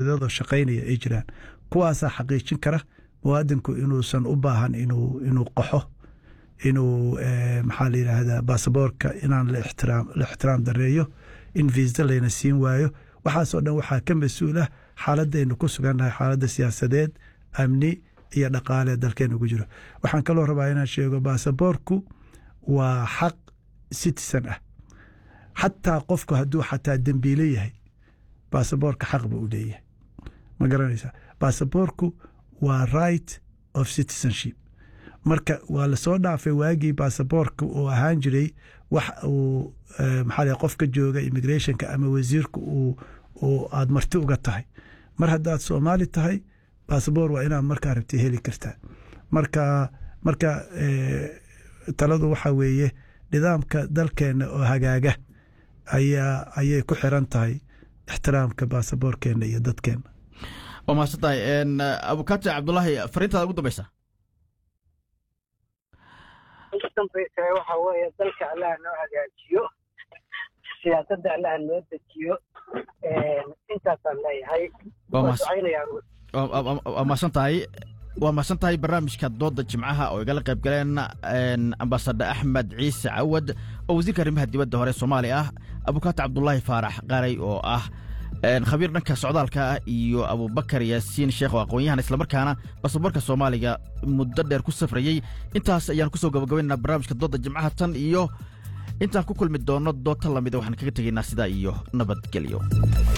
baasaboorradoo shaqaynaya ay jiraan kuwaasaa xaqiijin kara muwaadinku inuusan u baahan inuu inuu qaxo inuu maxaa la yidhaahdaa baasaboorka inaan la ixtiraam dareeyo in viisa layna siin waayo waxaasoo dhan waxaa ka mas-uul ah xaaladaynu ku sugannahay xaaladda siyaasadeed amni iyo dhaqaale dalkeena ugu jiro waxaan kaloo rabaa inaan sheego baasaboorku waa xaq citizen ah xataa qofku hadduu xataa dembiile yahay baasaboorka xaq buu u leeyahay ma garanaysaa baasaboorku waa right of citizenship marka waa lasoo dhaafay waagii baasaboorka uu ahaan jiray wax uu maxaa qofka jooga immigrationka ama wasiirka uu aad marti uga tahay mar haddaad soomaali tahay baasaboor waa inaad markaa rabti heli kartaa marka marka taladu waxaa weeye nidaamka dalkeenna oo hagaaga ayaa ayay ku xiran tahay ixtiraamka baasaboorkeenna iyo dadkeenna waa mahadsan tahay abukaati cabdulaahi fariintaada ugu dambeysa ugu dambaysa waxa weeye dalka allaha noo hagaajiyo siyaasadda allaha noo dejiyo intaasaan leeyahay waa mahadsan tahay waa mahadsan tahay barnaamijka dooda jimcaha oo igala qayb galeen ambasador axmed ciise cawad oo wasiirka arrimaha dibadda hore soomaaliya ah abukaati cabdulaahi faarax qaray oo ah khabiir dhanka socdaalka ah iyo abubakar yaasiin sheekh oo aqoon-yahan islamarkaana basaboorka soomaaliga muddo dheer ku safrayey intaas ayaan kusoo gabagabaynaa barnaamijka dooda jimcaha tan iyo intaan ku kulmi doonno doodta lamida waxaan kaga tegaynaa sidaa iyo nabadgelyo